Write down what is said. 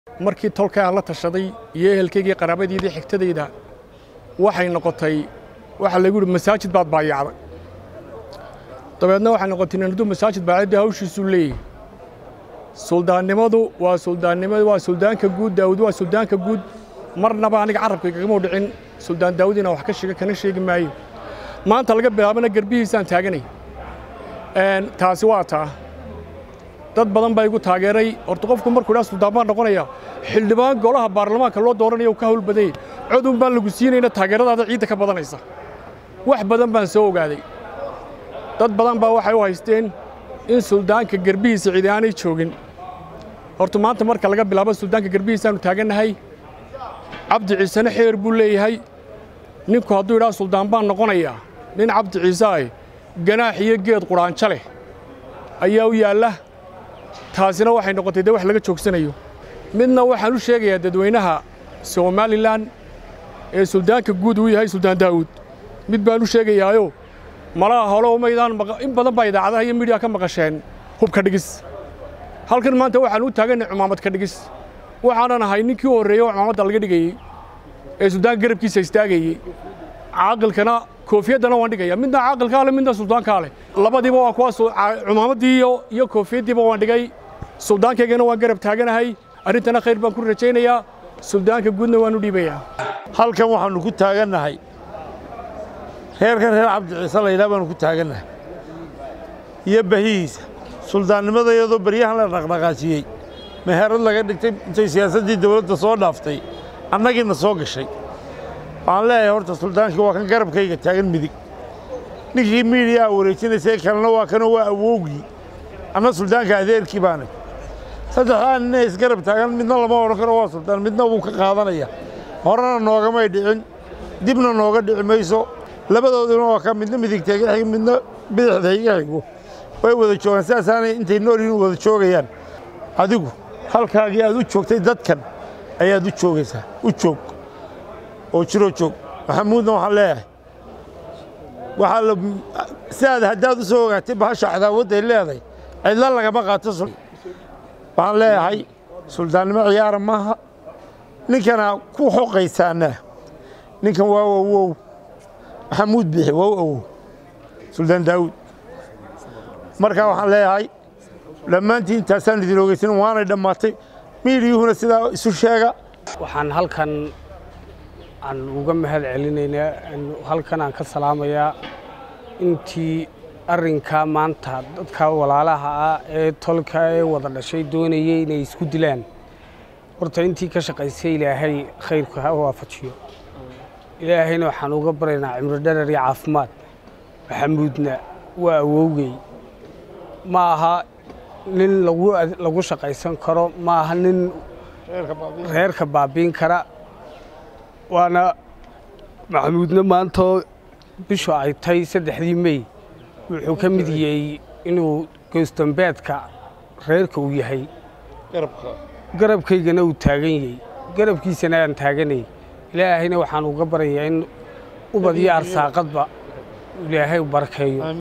markii tolka aan la tashaday iyo ehelkaygii qaraabadiidii xigtadayda waxay noqotay waxaa lagu yidhi masaajid baad baayacday dabeedna waxay noqotay ninadu masaajid baayaddii hawshiisuu leeyahy suldaannimadu waa suldaannimadu waa suldaanka guud daawud waa suldaanka guud marnaba aniga carabkaygagama dhicin suldaan daawud inaan wax ka sheega kana sheegi maayo maanta laga bilaabana garbihiisaan taaganay taasi waa taa dad badan baa igu taageeray horta qofku markuu dhaa suldaan baan noqonaya xildhibaan golaha baarlamaanka loo dooranaya uu ka hawl badanyay codun baan lagu siinayna taageeradaada ciidda ka badanaysa wax badan baan soo ogaaday dad badan baa waxay u haysteen in suldaanka garbihiisa cidi aanay joogin horta maanta marka laga bilaabo suldaanka garbihiisaannu taagannahay cabdi ciisena xeer buu leeyahay ninku hadduu idhaa suldaan baan noqonayaa nin cabdi ciise ah ganaax iyo geed qudhaanjo leh ayaa u yaalla taasina waxay noqotay dee wax laga joogsanayo midna waxaan u sheegayaa dadweynaha somalilan ee suldaanka guud uu yahay suldaan daa'uud mid baan u sheegayaayo malaha holo maydaan in badan baa idaacadaha iyo midiya ka maqasheen hubka dhigis halkan maanta waxaan u taaganay cumaamad ka dhigis waxaanan ahay ninkii u horreeyey oo cumaamadda laga dhigayey ee suldaanka garabkiisa istaagayey caaqilkana koofiyaddana waan dhigaya midna caaqilkaa leh midna suldaankaa leh labadiiba waa kuwa cumaamaddii iyo koofiyaddiiba waan dhigay suldaankaygana waan garab taaganahay arrintana khayr baan ku rajaynayaa suldaanka guudna waan u dhiibayaa halkan waxaannu ku taagannahay reerkan reer cabdi ciise laydhaa baannu ku taagannahay iyo bahihiisa suldaannimada iyadoo baryahan la dhaqdhaqaajiyey meherad laga dhigtay intay siyaasaddii dawladda soo dhaaftay annagiina soo gashay waxaan leeyahay horta suldaankii waa kan garabkayga taagan midig ninkii miidiyaa wareejinaysay kalena waa kanoo waa awowgii anna suldaanka adeerkii baanay saddexdaa nina isgarab taagan midna lama odhan karo waa suldaan midna wuu ka qaadanaya horena noogamay dhicin dibna nooga dhici mayso labadooduna waa ka midna midigta iga xig midna bidixda iga xigo way wada joogaan sidaasaanay intay noolyihin wada joogayaan adigu halkaagii aad u joogtay dadkan ayaad u joogaysaa u joog oo jiroo joog maxamuudna waxaan leeyahay waxaa la sidaad haddaad u soo ogaatay bahasha cadaawadday leedahay cidla lagama qaato waxaan leeyahay suldaannimo ciyaara maaha ninkana ku xoqaysaana ninkan waa awow maxamuud bixi waa u awow suldaan daawuud markaa waxaan leeyahay dhammaantiin intaasaan idin ogeysan waanay dhammaatay miidiyuhuna sidaa isu sheega waxaan halkan aan uga mahad celinaynaa halkan aan ka salaamayaa intii arrinkaa maanta dadka walaalaha ah ee tolka ee wada dhashay doonayay inay isku dilaan horta intii ka shaqaysay ilaahay khayrku ha waafajiyo ilaahayna waxaan uga baryaynaa cimro dharar iyo caafimaad maxamuudna waa awowgey ma aha nin lagu shaqaysan karo ma aha nin reerka baabiin kara waana maxamuudna maantoo bishu ay tay saddexdii mey wuxuu ka mid yahay inuu goostambeedka reerka uu yahay garabkaygana uu taagan yahay garabkiisana aan taaganay ilaahayna waxaan uga baryayaa in ubad iyo arsaaqadba ilaahay u barakeeyo